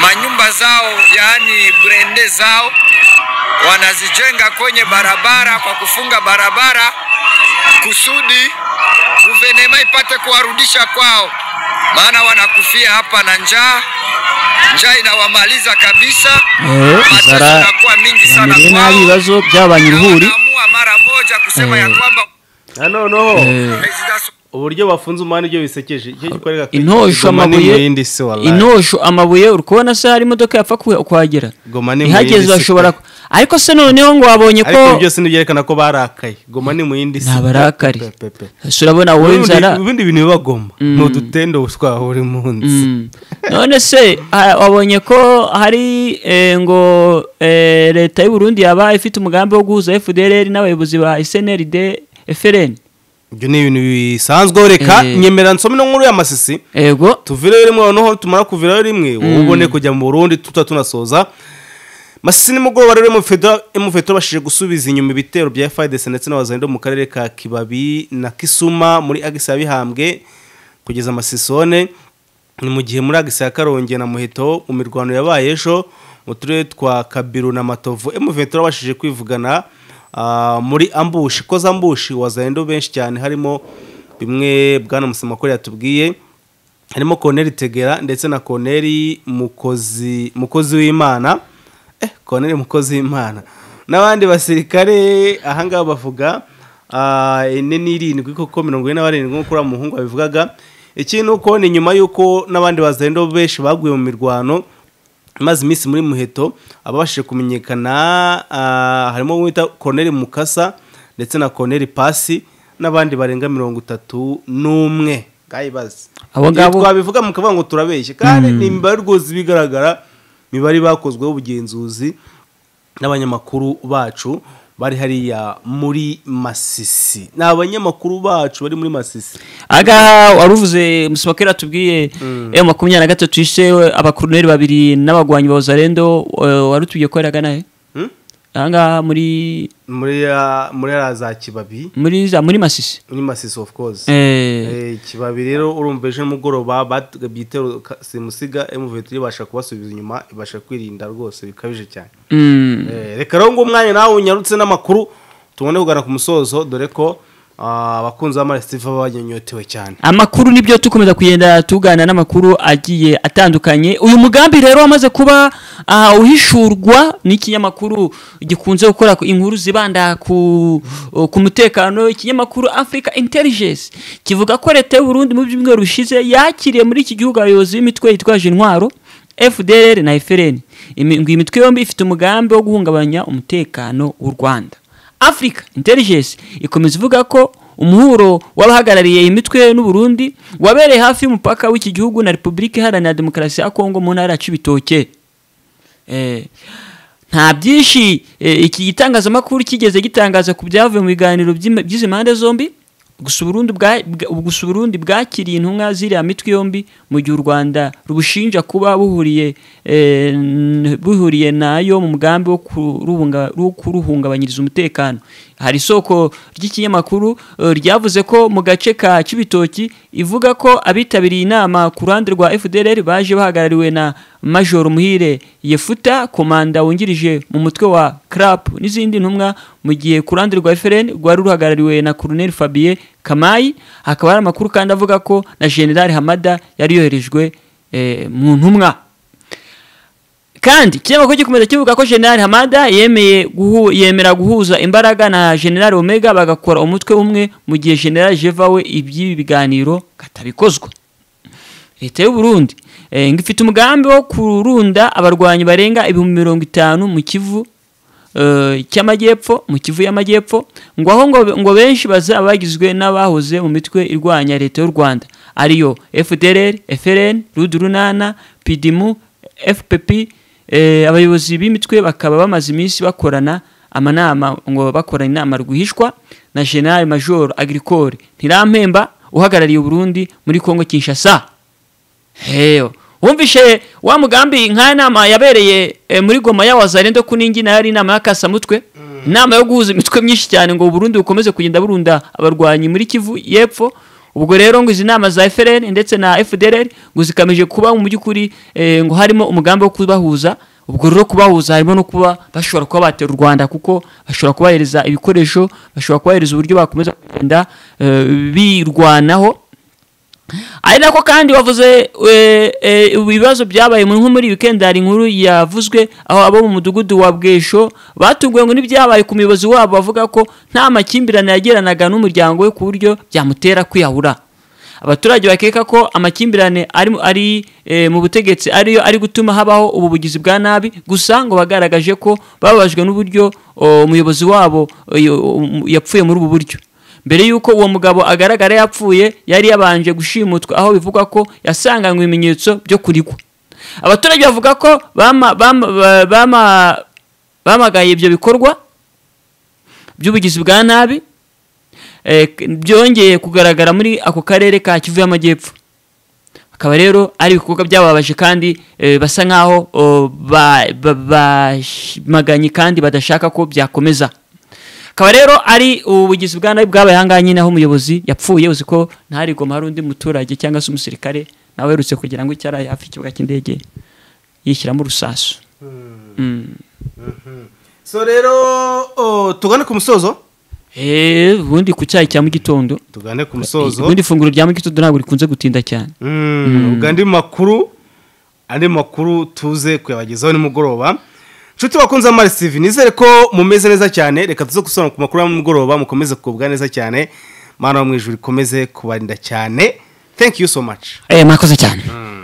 manyumba zao, yaani brende zao wanazijenga kwenye barabara kwa kufunga barabara kusudi guvenema ipate kuwarudisha kwao, maana wanakufia hapa na njaa. Njaa inawamaliza kabisa, Eh, Mateso inzara inakuwa mingi sana yamereye kwao. nabi ibibazo byabanye Na uruhuri wanaamua mara moja kusema ya Eh. kwamba na noneho Eh, President uburyo bafunze umuhanda ibyo bisekeje icyo gikwereka ko intosho Goma ni amabuye imiyindi si wallahi. intosho amabuye uri kubona se hari imodoka yapfa kuha- kuhagera Goma ni ihageze imiyindi si bashobora pe. ku- ariko se noneho ngo wabonye ariko ibi ko byose ntibyerekana ko barakaye goma ni mu yindi si Nta barakari. Pe, pe, pe. ese urabona wowe Ubundi- inzara ibindi bintu biba goma ni udutendo twa buri munsi Mm. none se ah, wabonye ko hari eh, ngo eh, leta y'u Burundi yaba ifite umugambi wo guhuza FDLR n'abayobozi ba SNLD FRN ibyo ni ibintu bisanzwe reka Eh. nyemera nsome no nkuru y'amasisi ego tuvirayo rimwe noneho tumara kuvirayo rimwe wowe ubone kujya mu burundi tuta tunasoza masisi nimugoroba rero emufeto bashije gusubiza inyuma ibitero bya fidesi ndetse n'abazalendo mu karere ka kibabi na kisuma muri agisi ya bihambwe kugeza amasisone ni mu gihe muri agisi ya karongi na muheto mu mirwano yabaye ejo mu turere twa kabiru na matovu emufeto babashije kwivugana ah, muri ambushi koza ambushi wazalendo benshi cyane harimo bimwe bwana musamakore yatubwiye harimo koneri tegera ndetse na koneri mukozi mukozi w'imana eh koneri mukozi w'imana n'abandi basirikare ahangaha bavuga ah, ine n'irindwi kuko mirongo ine na barindwi nk'uko uriya muhungu babivugaga ikindi ni uko ni nyuma y'uko n'abandi bazendo benshi baguye mu mirwano maze iminsi muri muheto ababashije kumenyekana ah, harimo uwita koneri mukasa ndetse na koneri pasi n'abandi barenga mirongo itatu n'umwe gayibazi Abo ngabo- twabivuga mukavuga ngo turabeshye kandi ni imibare rwose ibigaragara imibare bakozweho ubugenzuzi n'abanyamakuru bacu bari hariya muri masisi ni abanyamakuru bacu bari muri masisi aha waruvuze musibakera tubwiye M makumyabiri na gatatu ishe abakoroneri babiri n'abagwanyi ba Ozarendo eh, warutubwiye ko yaraga nahe Hmm? ahangaha muri muri ya- muri ya za kibabi muri za- muri Masisi muri masisi of course eh Eh, kibabi rero urumva ejo nimugoroba bagabye ibitero ka- simusiga emuvetiri ibasha kubasubiza inyuma ibasha kwirinda rwose bikabije cyane mm. Eh, reka rero ngo umwanya nawe unyarutse n'amakuru tubone kugana ku musozo dore ko ah, abakunzi b'amaresitiva baba banyonyotewe cyane amakuru nibyo tukomeza kugenda tuganira n'amakuru agiye atandukanye uyu mugambi rero wamaze kuba ah, uhishurwa n'ikinyamakuru gikunze gukora ku- inkuru zibanda ku ku mutekano ikinyamakuru Africa Intelligence kivuga ko leta y'u Burundi mu byumweru bishize yakiriye muri iki gihugu abayobozi b'imitwe yitwaje intwaro FDLR na FRN Imi- ngo iyi mitwe yombi ifite umugambi wo guhungabanya umutekano w'u Rwanda Africa Intelligence ikomeza ivuga ko umuhuro w'abahagarariye iyi mitwe n'u Burundi wabereye hafi y'umupaka w'iki gihugu na Repubulika Iharanira Demokarasi ya Kongo mu ntara ya Cibitoke eh, nta byinshi eh, iki gitangazamakuru kigeze gitangaza ku byavuye mu biganiro by'im- by'izi mpande zombi gusa Uburundi bwa- bwa- gusa Uburundi bwakiriye intumwa ziriya mitwe yombi mu gihe u Rwanda rubushinja kuba buhuriye eh, n- buhuriye nayo mu mugambi wo kurubunga- wo kuruhungabanyiriza umutekano hari isoko ry'ikinyamakuru eh, ryavuze ko mu gace ka Cibitoki ivuga ko abitabiriye inama ku ruhande rwa FDLR baje bahagarariwe na Major Muhire Yefuta komanda wungirije mu mutwe wa CRAP n'izindi ntumwa mu gihe ku ruhande rwa FRN rwari ruhagarariwe na Colonel Fabien Kamayi hakaba hari amakuru kandi avuga ko na General Hamada yari yoherejwe eh, mu ntumwa kandi ikinyamakuru gikomeza kivuga ko general hamada yemeye guhu, yemera guhuza imbaraga na general omega bagakora umutwe umwe mu gihe general jeva we iby'ibi biganiro katabikozwa leta y'u burundi eh, ngo ifite umugambi wo kurunda abarwanyi barenga ibihumbi mirongo itanu mu kivu eh, cy'amajyepfo mu kivu y'amajyepfo ngo aho ngo, ngo benshi bazaba bagizwe n'abahoze mu mitwe irwanya leta y'u rwanda ariyo fdrr frn rudu runana pidimu fpp eh, abayobozi b'imitwe bakaba bamaze iminsi bakorana amanama ngo bakorana inama rwihishwa na general major agricole ntirampemba uhagarariye uburundi muri congo kinshasa heyo wumvishe wa mugambi nk'aya nama yabereye eh, muri goma ya wazarendo kuningi nayo ari inama y'akasamutwe inama yo guhuza imitwe myinshi cyane ngo uburundi bukomeze kugenda burunda abarwanyi muri kivu y'epfo ubwo rero ngo izi nama za FLN ndetse na FDLR ngo zikamije kuba mu by'ukuri eh, ngo harimo umugambi wo kubahuza ubwo rero kubahuza harimo no kuba bashobora kuba batera u Rwanda kuko bashobora kubahereza ibikoresho bashobora kubahereza uburyo bakomeza kugenda eh, birwanaho ari nako kandi wavuze eh, eh, ibibazo byabaye mu- nko muri wikendari nkuru yavuzwe aho abo mu mudugudu wa bwesho batunguwe ngo n'ibyabaye ku muyobozi wabo bavuga ko nta makimbirane yagiranaga n'umuryango we ku buryo byamutera kwiyahura abaturage bakeka ko amakimbirane ari, mu- ari eh, mu butegetsi ariyo ari gutuma habaho ubu bugizi bwa nabi gusa ngo bagaragaje ko bababajwe n'uburyo o, umuyobozi wabo o, yo- o, yapfuye muri ubu buryo mbere y'uko uwo mugabo agaragara yapfuye yari yabanje gushimutwa aho bivugwa ko yasanganywe ibimenyetso byo kurigwa abaturage bavuga ko bama- bama- ba- bama- bamagaye ibyo bikorwa by'ubugizi bwa nabi eh, k- byongeye kugaragara muri ako karere ka kivu y'amajyepfo akaba rero ari ibikorwa byababaje kandi eh, basa nkaho oh, ba- ba- bamaganye kandi badashaka ko byakomeza akaba rero ari ubugizi bwa nabi bwabaye ahangaha nyine aho umuyobozi yapfuye uzi ko ntarigoma hari undi muturage cyangwa se umusirikare nawe werutse kugira ngo icyo ari hafi ikibuga cy'indege yishyiramo urusasu Mm. so rero oh, tugane ku musozo Eh, ubundi ku cyayi cya mu gitondo tugane ku musozo ubundi ifunguro rya mu gitondo ntabwo rikunze gutinda cyane Mm, ubwo andi makuru andi makuru tuze kuyabagezaho nimugoroba nshuti bakunze amari sivi nizere ko mumeze neza cyane reka tuze gusobanura ku makuru ya nimugoroba mukomeze kugubwa neza cyane mana wo mu ijuru ikomeze kubarinda cyane thank you so much eh mwakoze cyane mm.